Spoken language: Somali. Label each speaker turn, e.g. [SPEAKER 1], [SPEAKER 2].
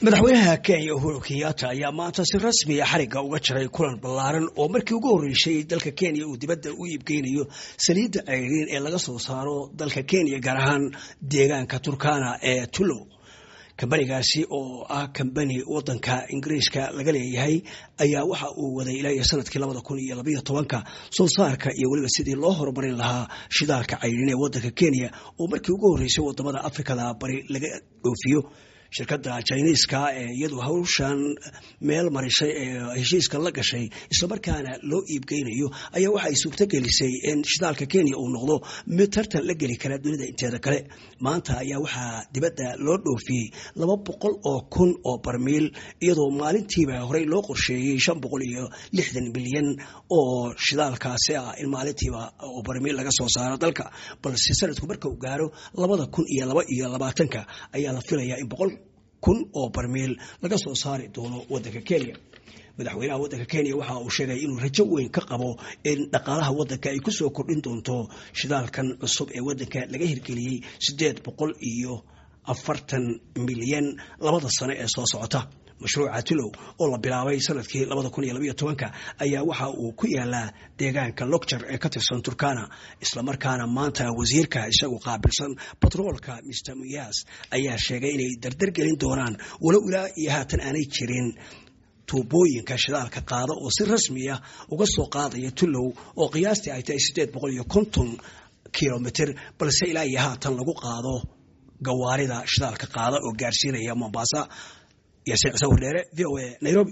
[SPEAKER 1] madaxweynaha kenya uhuru kenyatta ayaa maanta si rasmiya xarigga uga jaray kulan ballaaran oo markii ugu horreysay dalka kenya uu dibadda u iibgeynayo saliidda ceyriin ee laga soo saaro dalka kenya gaar ahaan deegaanka turkana ee tulow kambanigaasi oo ah kambani wadanka ingiriiska laga leeyahay ayaa waxa uu waday ilaa iyo sanadkii labada kun iyo labayo tobanka soo saarka iyo weliba sidii loo horumarin lahaa shidaalka ceyriin ee wadanka kenya oo markii ugu horreysay wadamada afrikada bari laga dhoofiyo shirkadda jiniiska ee iyadu hawshan meel marisay ee heshiiska la gashay islamarkaana loo iibgeynayo ayaa waxa ay suurto gelisay in shidaalka kenya uu noqdo mid tartan la geli kara dunida inteeda kale maanta ayaa waxaa dibadda loo dhoofiyey laba boqol oo kun oo barmiil iyadoo maalintiiba horey loo qorsheeyey shan boqol iyo lixdan milyan oo shidaalkaasi ah in maalintiiba oo barmiil laga soo saaro dalka balse sanadku marka uu gaaro labada kun iyo laba iyo labaatanka ayaa la filayaa in boqol kun oo barmiil laga soo saari doono wadanka kenya madaxweynaha wadanka kenya waxa uu sheegay inuu rajo weyn ka qabo in dhaqaalaha wadanka ay kusoo kordhin doonto shidaalkan cusub ee wadanka laga hirgeliyey siddeed boqol iyo afartan milyan labada sano ee soo socota mashruuca tulow oo la bilaabay sanadkii labada kun iyo labaiyo tobanka ayaa waxa uu ku yaalaa deegaanka logjar ee ka tirsan turkana islamarkaana maanta wasiirka isagu qaabilsan batroolka mr muyas ayaa sheegay inay dardargelin doonaan walow ilaa iyo haatan aanay jirin tuubooyinka shidaalka qaada oo si rasmiya uga soo qaadaya tulow oo qiyaastii ay tahay siddeed boqol iyo konton kilomitr balse ilaa iyo haatan lagu qaado gawaarida shidaalka qaada oo gaarsiinaya mombasa yaasiin cusawir dheere v o a nairobi